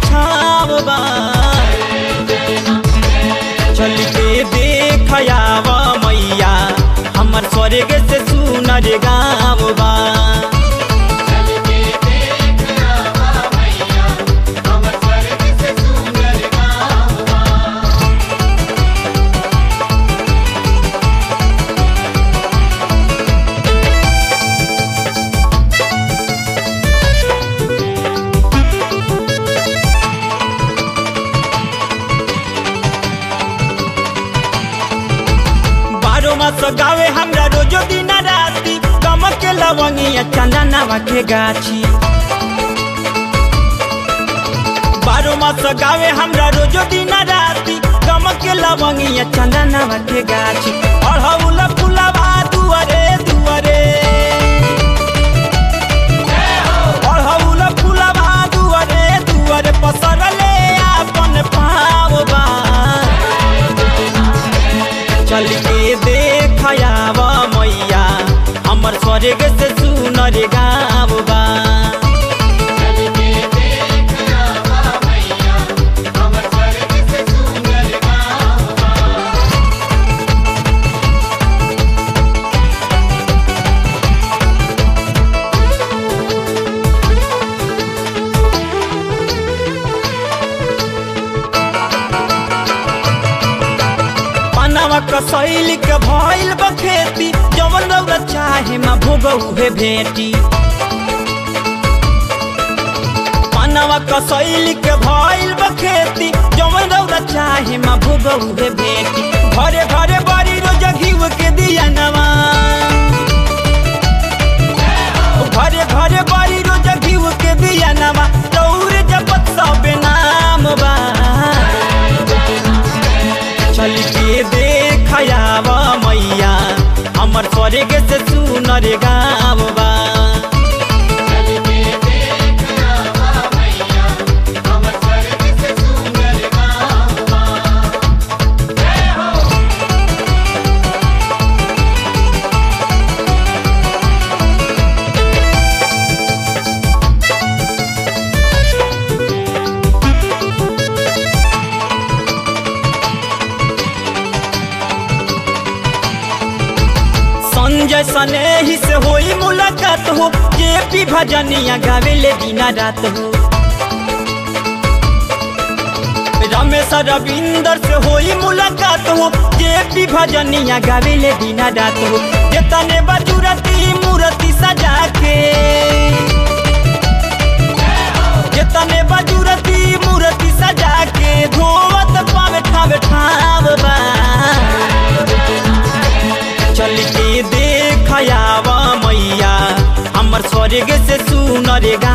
छाव बा चल के देख आव मैया हमर स्वर्ग से सुनर गाँव बा चल के देख आवा मैया हमर स्वर्ग से सुंदर गाँव बारो मास गावे हमरा रोजो दिन राती कमक के लवंगिया चंदनवा के गाछी बारो मास गावे हमरा रोजो दिन राती कमक के लवंगिया चंदनवा के गाछी अढ़ौल फुलवा दुआरे दुआरे अढ़ौल फुलवा दुआरे दुआरे पसरले आपन पाव बा चल के देख आव मैया हमर स्वर्ग से सुनर गाँव बा चल के देख आवा मैया हमर स्वर्ग से सुंदर गाँव पनवा कसैल के भइल बखेती जवन रौरा चाहे मा भोगऊ हे भेटी पनवा कसैल के भइल बखेती जवन रौरा चाहे मा भोगऊ हे भेटी घरे घरे बड़ी रोज घीव के दिया नवा घरे घरे बड़ी रोज घीव के दिया नवा दौड़ जपत सब नाम बा चल के देख आव मैया हमर स्वर्ग से सुनर गाँव बा चल के देख आवा मैया हमर स्वर्ग से सुंदर गाँव जय हो संजय सनेही से होई मुलाकात हो जे पी भजनिया गावेले दिना रात हो रमेश रविंदर से होई मुलाकात हो जे पी भजनिया गावेले दिना रात हो जेतने बजुरती मूर्ति सजा के जेतने बजुरती मूर्ति सजा के धोवत पावे ठावे ठाव बा चल के देख आव मैया हमर स्वर्ग से सुनर